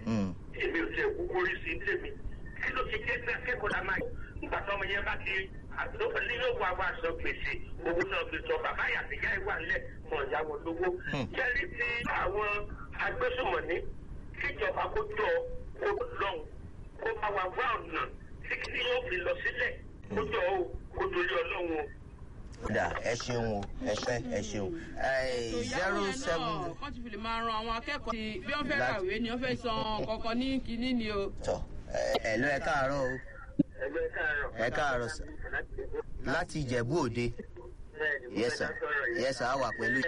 Mm. èmi ò tiẹ̀ kúkú rí sí tèmi kí ló ti jẹ́ pé akẹ́kọ̀ọ́ la máa nígbà tó ọmọ yẹn bá ti àtúntò ní yóò wá wá sọ gbèsè owó náà fi sọ bàbá yàtìyá ìwà ńlẹ̀ mọ̀ ìyàwó lówó. jẹ́rí ti àwọn agbésùmọ̀ní kíjọba kó jọ kó lọ́hùn kó bá wa wá ọ̀nà tí kí yóò fi lọ sílẹ̀ kó jọ o kó torí ọlọ́run o. kódà ẹ ṣeun o ẹ ṣe ẹ ṣeun zero seven wọ́n ti fi lè máa ran àwọn akẹ́kọ̀ọ́ tí bí wọ́n fẹ́ Láti- kàwé ni wọ́n fẹ́ san kọ̀ọ̀kan ní kínní ni o. tọ ẹ lọ ẹ káàárọ̀ o ẹgbẹ́ káàárọ̀. ẹ káàárọ̀ sà láti ìjẹ̀bú òde yes sir yes sir a wà pẹ̀lú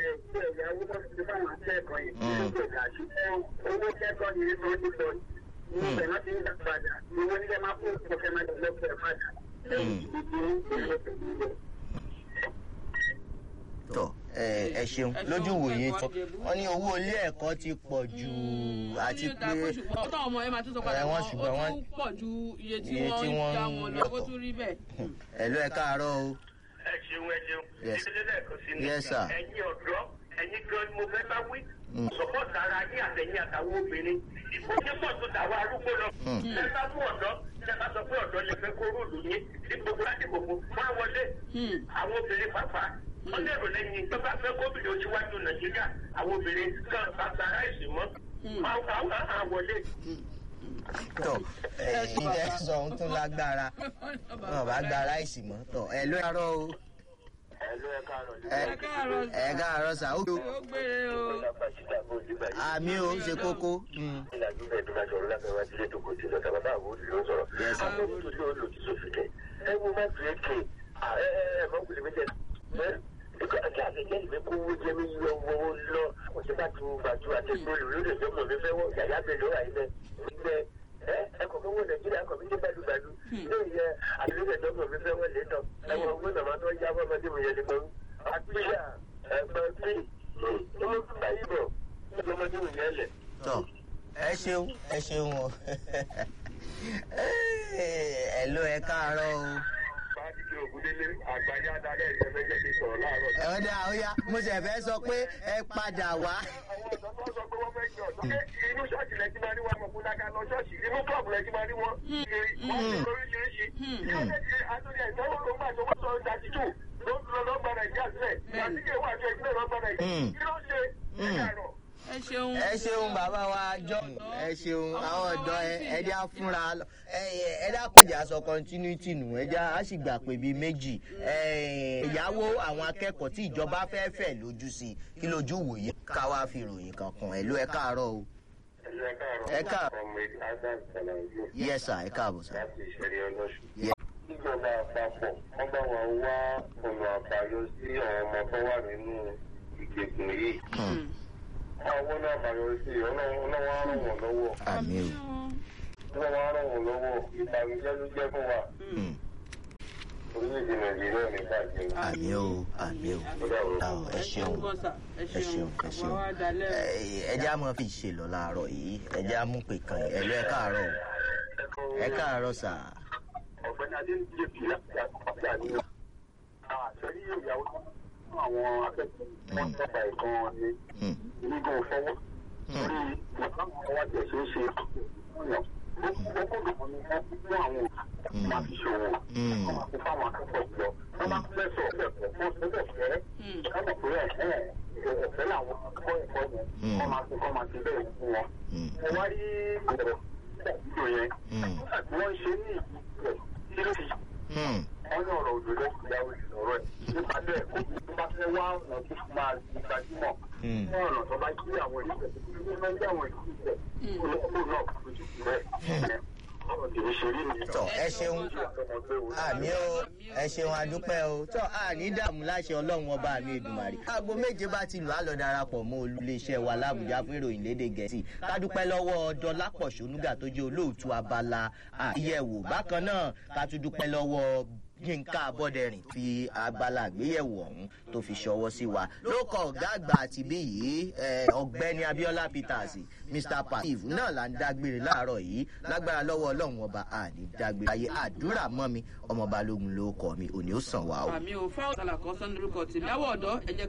tọ ẹ ẹ ṣeun lójú wòye tọ wọn ní owó ilé ẹ̀kọ́ ti pọ̀ jù àti Ó ní ìta pé pé ṣùgbọ́n ọ̀tọ̀ ọmọ ẹ máa tún sọ padà ẹ, wọ́n wọ́n ṣùgbọ́n ó wọ́n- tún pọ̀ ju iye tí iye tí wọ́n wọ́n ń já ń wọn lọ ó yọ̀tọ̀. tún rí bẹ́ẹ̀. ẹ lọ ẹ káàárọ̀ o ẹ ṣeun ẹ ṣeun Yes. ìdílé lẹ́ẹ̀kan sí ni Yes, sir. ẹ̀yin ọ̀dọ́ ẹ̀yin gan ni mo fẹ́ bá wí sọ́pọ̀tì ara yín àtẹ̀yìn àtàwọn obìnrin ìfowópamọ́ tó dàwọ́ arúgbó lọ ṣé bá fún ọ̀dọ́ ṣé bá sọ pé ọ̀dọ́ lè fẹ́ kó róòlù yín ní gbogbo láti gbogbo máa wọlé àwọn obìnrin pàápàá wọ́n lérò lẹ́yìn tó bá fẹ́ kóbìnrin oṣùwájú nàìjíríà àwọn obìnrin kan bá gba ráìsì mọ́ àwọn àwọn wọlé. tọ ẹ ilé sọ ohun tó lágbára wọn bá gba ráìsì mọ́ tọ ẹ lọ ẹ káàárọ̀ o ẹ̀lú ẹ̀ káàárọ̀ ẹ Ẹ káàárọ̀ sà. ẹ káàárọ̀ sà ó ó gbére o. àmì o ṣe kókó. Mm. ìlàjú bẹ́ẹ̀ tó bá sọ̀rọ̀ lábẹ́ wájú ilé tó kò sí lọ́sà bàbá àwọn olùdó ń sọ̀rọ̀. Yes, sir. àwọn olùdó ló lòdì sófin kẹ̀. ẹ wo má fi èké ẹ ẹ ẹ mọ kùlẹ̀ méjì ẹ ẹkọ ẹkẹ àtẹjẹ ìwé kó owó jẹ mí yọ owó lọ kò sí bá tu bàtú àti ìgbòlù lórí ìjọ mọ̀ mi fẹ́ wọ yàyà bẹ̀ lọ́wọ́ àyè bẹ́ẹ̀ ẹ ẹ kọ̀ fún wọn nàìjíríà kọ̀ mí ní gbàdúgbàdú lórí ẹ àtúndì ìjọ mọ̀ mi fẹ́ wọ lé tán ẹ wọ owó nàmá tó yá fọmọdé mi yẹn lé àtúnyà ẹgbẹ́ tí ọmọ tó bá yí bọ̀ ọmọdé mi yẹn lẹ̀. tọ ẹ ṣeun ẹ ṣeun o ẹ lọ ẹ káàárọ̀ o. Fáàdìkì Ògúndélé àgbáyé adarí ẹ̀yẹ fẹ́ jẹ́ kí n sọ̀rọ̀ láàárọ̀. ẹ ọdẹ àwòyá mo ṣe fẹ́ sọ pé ẹ padà wá. Àwọn ọ̀dọ́ tó sọ pé wọ́n fẹ́ jọ ṣé inú ṣọ́ọ̀ṣì lẹ ti máa rí wọn mọ̀ fún dáká lọ ṣọ́ọ̀ṣì inú klọ́ọ̀bù lẹ ti máa rí wọn kiri wọ́n ti lóríṣiríṣi. Kí ló dé ti àtúnyẹ̀ ìtọ́wò tó gbà tó wọ́n sọ ìdájíjù ló ń lọ lọ́gbà Nàìjíríà sílẹ̀. Àtìkè wà jọ ìpínlẹ̀ lọ́gbà Nàìjíríà. Kí ló ṣe? Ẹ kàrọ̀. ẹ ṣeun. ẹ ṣeun bàbá wa jọ ẹ ṣeun àwọn ọ̀dọ́ ẹ ẹdí á fúnra lọ ẹ ẹ dákúnjà sọ continuity nù ẹdí á sì gbà pé bíi méjì ẹ ìyàwó àwọn akẹ́kọ̀ọ́ tí ìjọba fẹ́ fẹ́ lójú sí kí lójú wòye ká wá fi ròyìn kan kàn ẹ ló ẹ káàárọ̀ o Ẹ káàrọ̀. Ẹ káàárọ̀. Ọmọ Adam Salawu yes sir ẹ káàbọ̀ sir. láti ìṣẹ̀lẹ̀ ọlọ́ṣù. Yes. Ìjọba àpapọ̀ wọ́n bá wa wá ọ̀nà àbáyọ sí àwọn ọmọ tó wà nínú ìgbèkùn yìí. Hmm. Àwọn náà àbáyọ sí ọlọ́wọ́ á ràn wọ́n lọ́wọ́. àmì o Ọlọ́wọ́ á ràn wọ́n lọ́wọ́. Ìbànújẹ́ ló jẹ́ fún wa. Hmm. Orílẹ̀-èdè Nàìjíríà ní bàjẹ́. àmì o àmì o Àwọn, ẹ ṣeun gan sa ẹ ẹ ṣeun ṣeun ẹ ṣeun àwa wá dalẹ́ o. Ẹ- ẹ jẹ́ àmọ́ fi ṣe lọ láàárọ̀ yìí ẹ jẹ́ àmú pé kàn yín ẹ ló ẹ káàárọ̀ o ẹ káàárọ̀ sà Ọ̀gbẹ́ni Adéǹdé fi láti àkọ́kọ́ àníyàn. Àṣẹrí ìyàwó fún àwọn akẹ́kọ̀ọ́ wọn tọ́ba ẹ̀kan ni Hmm. onígun fọwọ́. Orí ìpàkọ́ wa tẹ̀ ṣe é ṣe ọ̀yàn. Ó kó dùn ní wọ́n fún àwọn òbí máa fi ṣòwò. Hmm. Wọ́n máa fi fáwọn akẹ́kọ̀ọ́ lọ. Wọ́n máa fẹ́ sọ ọ̀fẹ́ fún ọ̀fẹ́ fẹ́. Ká mọ̀ pé ẹ̀ ọ̀fẹ́ làwọn akọ́ ẹ̀kọ́ yẹn. Wọ́n máa fi kọ́ máa ti bẹ́ẹ̀ fún wọn. Hmm. Mo wá rí ọ̀rọ̀ ìgbò yẹn. Hmm. Wọ́n ṣe ní ìpínlẹ̀ kí ló fi Hmm. wọ́n ní ọ̀rọ̀ òdòdó ìyàwó ìsọ̀rọ̀ ẹ̀ nípa bẹ́ẹ̀ kó tó bá fẹ́ wá ọ̀nà tó fi máa di gbajúmọ̀ Hmm. fún ọ̀nà tó bá jí àwọn ìṣẹ̀ tó máa ń jí àwọn ìṣẹ̀ olóko náà kò tó ti rẹ̀ ọ̀rọ̀ tèmi ṣe rí nìyẹn. tọ ẹ ṣeun àmì o ẹ ṣeun adúpẹ́ o tọ àní dààmú láṣẹ ọlọ́run ọba mi èdùmàrè. aago méje bá ti lù á lọ darapọ̀ mọ́ olùléeṣẹ́ wa lábùjá fún ìròyìn lédè gẹ̀ẹ́sì kádúpẹ́ lọ́wọ́ dọlápọ̀ ṣonúgà tó jẹ́ olóòtú abala àyẹ̀wò bákan náà ká tún dúpẹ́ lọ́wọ́ yínká abọ́dẹrìn fi abala àgbéyẹ̀wò ọ̀hún tó fi ṣọwọ́ sí wa lókọ̀ ọ̀gá àgbà àti bí yìí eh, ọ̀gbẹ́ni abiola peters mr passive náà là ń dágbére láàárọ̀ yìí lágbára lọ́wọ́ ọlọ́run ọba àní dágbére ayé àdúrà mọ́ mi ọmọ balógun ló kọ́ mi òní ó sàn wá o. àmì ò fáwọn sàlàkọ́ sọ́nù lórúkọ tèmi àwọ̀ ọ̀dọ́ ẹ jẹ́